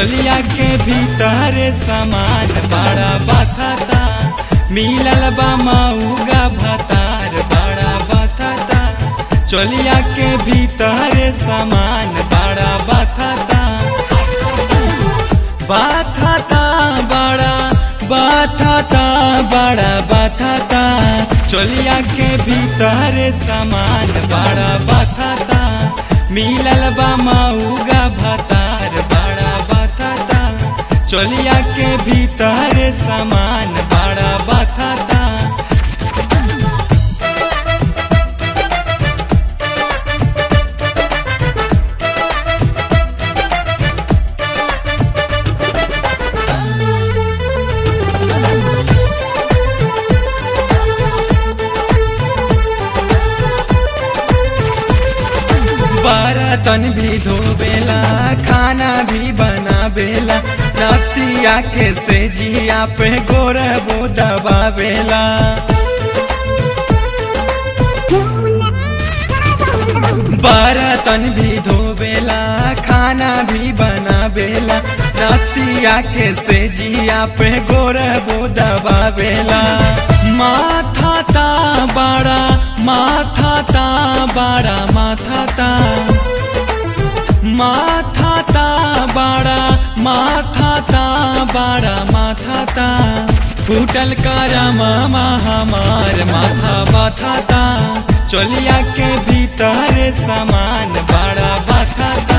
चोलिया के भीतर सामान बड़ा बथता मिलल बा मऊगा भतार बड़ा बथता चोलिया के भीतर सामान बड़ा बथता बाथता बड़ा बाथता बड़ा बाथता चोलिया के भीतर सामान बड़ा बाथता मिलल बा मऊगा भतार बड़ा बाथता चोलिया के भीतर सामान बड़ा बाथता बर्तन भी धोबेला खाना भी बनाबेला रतिया के से जिया पे गोरबो दबाबेला बर्तन भी धोबेला खाना भी बनाबेला रतिया के से जिया पे गोरबो दबाबेला माथा ता बड़ा माथा ता बड़ा माथा ता माथा ता बड़ा माथा ता बड़ा माथा ता फूटल करम हमार माथा बाथा ता चोलिया के भीतर सामान बड़ा बाथा ता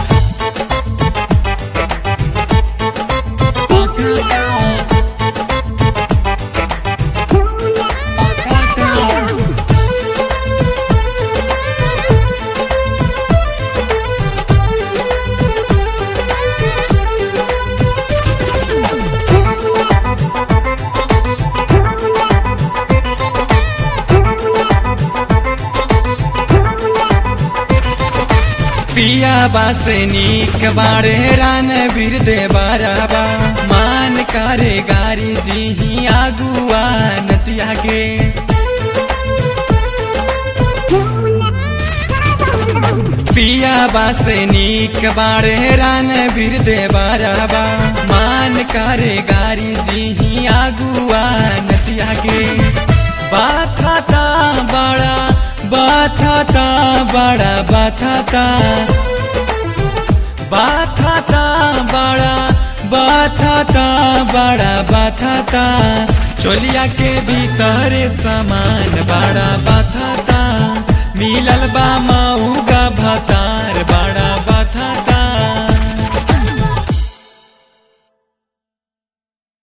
पिया बासे नीक बारे रान बीर दे बाराबा मान करे गारी दीही आगुआ नतिया के पिया बासे नीक बारे रान बीर दे बाराबा मान करे गारी दीही आगुआ नतिया के बाथा बड़ा बाथाता बड़ा बाथाता बाथाता बड़ा बाथाता बड़ा बाथाता चोलिया के भीतर सामान बड़ा बाथाता मिलल बा मऊगा भाता